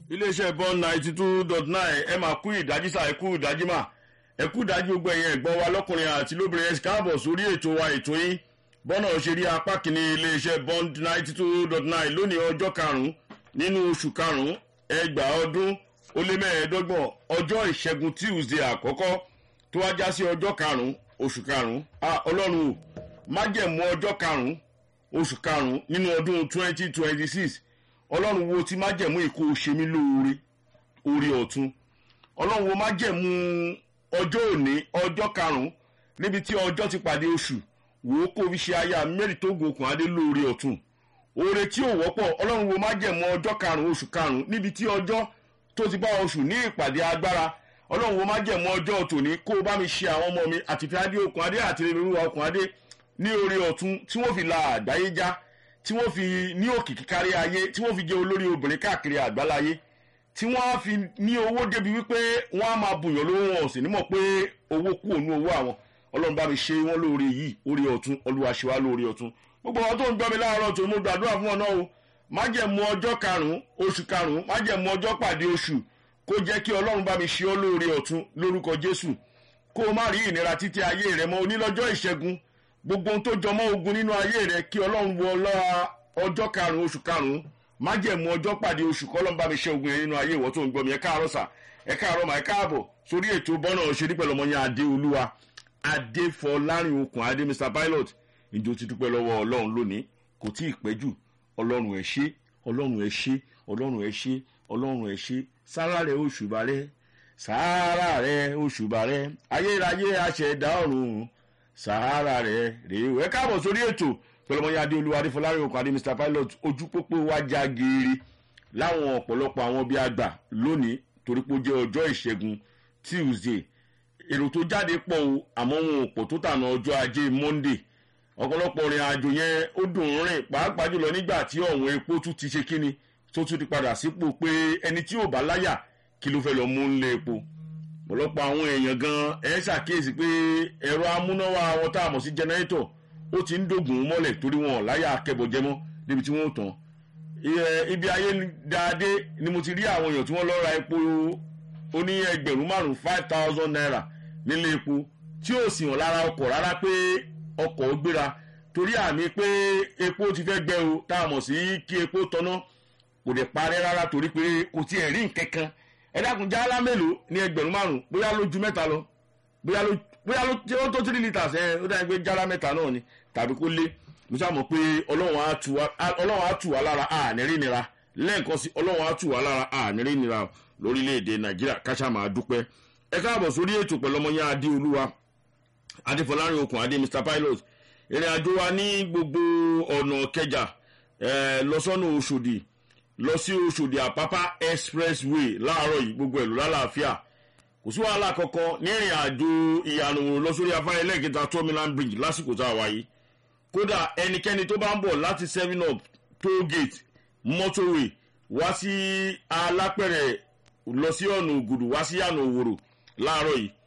iléeṣẹ́ bọ́n ninety two dot nine ẹ máa kú ìdájí sá ẹ kú ìdájí mà ẹ kú ìdájí gbogbo ẹ̀yìn ẹ̀gbọ́n wa lọ́kùnrin àti lóbìnrin ẹ káàbọ̀ sórí ètò wa ètò yín bọ́nà òṣèré apá kìíní iléeṣẹ́ bọ́n ninety two dot nine lónìí ọjọ́ karùn-ún nínú oṣù karùn-ún ẹgbàá ọdún ó lé mẹ́ẹ̀ẹ́dọ́gbọ̀n ọjọ́ ìṣẹ́gun tuesday àkọ́kọ́ tó wá já sí ọjọ́ karùn-ún oṣù karùn-ún ọlọ́run ò májẹ̀mú ọjọ́ karùn-ún oṣù karùn-ún nínú ọdún twenty twenty six ọlọ́run wo ti májẹ̀mú ìkó ṣe mí lóore orí ọ̀tún ọlọ́run wo májẹ̀mú ọjọ́ òní ọjọ́ karùn-ún níbi tí ọjọ́ ti pàdé oṣù wò ó kó fi ṣe aya mẹ́rin tó gun okùn adé lóore ọ̀tún oore tí ò wọ́pọ̀ ọlọ́run wo májẹ̀mú ọjọ́ karùn-ún oṣù karùn-ún níbi tí ọjọ́ tó ti bá oṣù ní ìpàdé agbára ọlọ́run wo májẹ̀mú ọjọ́ tòní kó o bá mi ṣe àwọn ọmọ mi àti fi adé okùn adé àti rírúwa okùn adé ní orí ọ̀tún tí wọ́n fi la àgbáyé já tí wọ́n fi ní òkìkí kárí ayé tí wọ́n fi jẹ́ olórí obìnrin káàkiri àgbáláyé tí wọ́n á fi ní owó débi wípé wọ́n á máa bùyàn lówó wọn ò sì nímọ̀ pé owó kú òun owó àwọn ọlọ́run bá mi ṣe wọ́n lóore yìí orí ọ̀tún olúwa ṣe wá lóore ọ̀tún gbogbo àwọn tó ń gbọ́ mi láàárọ̀ tó mo gbàdúrà fún ọ náà o májẹ̀mú ọjọ́ karùn-ún oṣù karùn-ún májẹ̀mú ọjọ́ pàdé oṣù kó jẹ́ kí ọlọ́run bá mi ṣe ọ́ lóore ọ̀tún lórúkọ jésù kó o má rí ìnira títí ayé rẹ mọ́ onílọ́jọ́ ìṣẹ́gun gbogbo ohun tó jọmọ́ ogun nínú ayé rẹ kí ọlọ́run wọ lọ́ra ọjọ́ karùn-ún oṣù karùn-ún májẹ̀mú ọjọ́ pàdé oṣù kọ́lọ́n bá mi ṣe ogun yẹn nínú ayé ìwọ tó ń gbọ́ mi ẹ káàárọ̀ sà ẹ káàárọ̀ mà ẹ káàbọ̀ sórí ètò bọ́nà òṣèré pẹ̀lú ọmọ yẹn adé olúwa adé fọlárin okùn adé mr pilot ìjọ ti dúpẹ́ lọ́wọ́ ọlọ́run lónìí kò tí ì pẹ́ jù ọlọ́run ẹ̀ ṣe ọlọ́run ẹ̀ ṣe ọlọ́run ẹ̀ ṣe ọlọ́run ẹ̀ ṣe sára rẹ̀ oṣù bàrẹ́ sára rẹ̀ oṣù bàrẹ́ ayérayé aṣẹ̀dá ọ̀run sahara rẹ rèé ẹ káàbọ̀ sórí ètò pẹlẹmọyé adéolúwa adéfọlárí okùn adé mr pilot ojú pópó wa já geere láwọn ọ̀pọ̀lọpọ̀ àwọn bíi àgbà lónìí torí pé ó jẹ́ ọjọ́ ìṣẹ́gun tuesday èrò tó jáde pọ̀ o àmọ́ wọn ò pọ̀ tó tànà ọjọ́ ajé monday ọ̀pọ̀lọpọ̀ rìn àjò yẹn ó dùn ún rìn pàápàá jùlọ nígbà tí ọ̀hún epo tún ti ṣe kíni tó tún ti padà sípò pé ẹni tí ò bá láyà kí ló fẹ́ lọ mú ńlé epo ọ̀pọ̀lọpọ̀ àwọn èèyàn gan ẹ̀ ṣàkíyèsí pé ẹ̀rọ amúnáwá wọn tá a mọ̀ sí jẹnẹrétọ̀ ó ti ń dògùn mọ́lẹ̀ torí wọn láyà akẹ́bọ̀jẹmọ́ níbi tí wọ́n tàn ibi ayé dáadé ni mo ti rí àwọn èèyàn tí wọ́n lọ ra epo oní ẹgbẹ̀rún márùn five thousand naira nílé epo tí ò sì hàn lára ọkọ̀ rárá pé ọkọ̀ ó gbéra torí àmì pé epo ti fẹ́ gbẹ o tá a mọ̀ sí kí epo tọ́ná kò dẹ̀ parẹ́ rárá torí pé kò tiẹ̀ rí nǹkan kan ẹ dákun jálá mélòó ní ẹgbẹ̀rún márùn bóyá ló ju mẹ́ta lọ bóyá ló bóyá ló tí ó tó three litres ẹ ó dáa pé jálá mẹ́ta náà ni tàbí kó lé mo sá mọ̀ pé ọlọ́run á tù wá lára ànírí nira lẹ́ẹ̀kan sí ọlọ́run á tù wá lára ànírí nira lórílẹ̀‐èdè nàìjíríà káṣá máa dúpẹ́ ẹ káàbọ̀ sórí ètò pẹ̀lú ọmọ yẹn adé olúwa adéfọlárin okùn adé mr pilot ìrìn àjò wa ní gbogbo ọ̀nà kẹjà lọ́sọ́nà oṣòdì lọ sí oṣòdì àpápá expressway láàárọ̀ yìí gbogbo ẹ̀lú lálàáfíà kò sí wàhálà kankan ní ìrìn àjò ìyànà òrùn lọ sórí afárá ẹlẹ́gẹ̀ta terminal bridge lásìkò tá a wáyé kódà ẹnikẹ́ni tó bá ń bọ̀ láti seven up toll gate motorway wá sí alápẹ̀rẹ̀ lọ sí ọ̀nà ògùdù wá sí yànà òwòrò láàárọ̀ yìí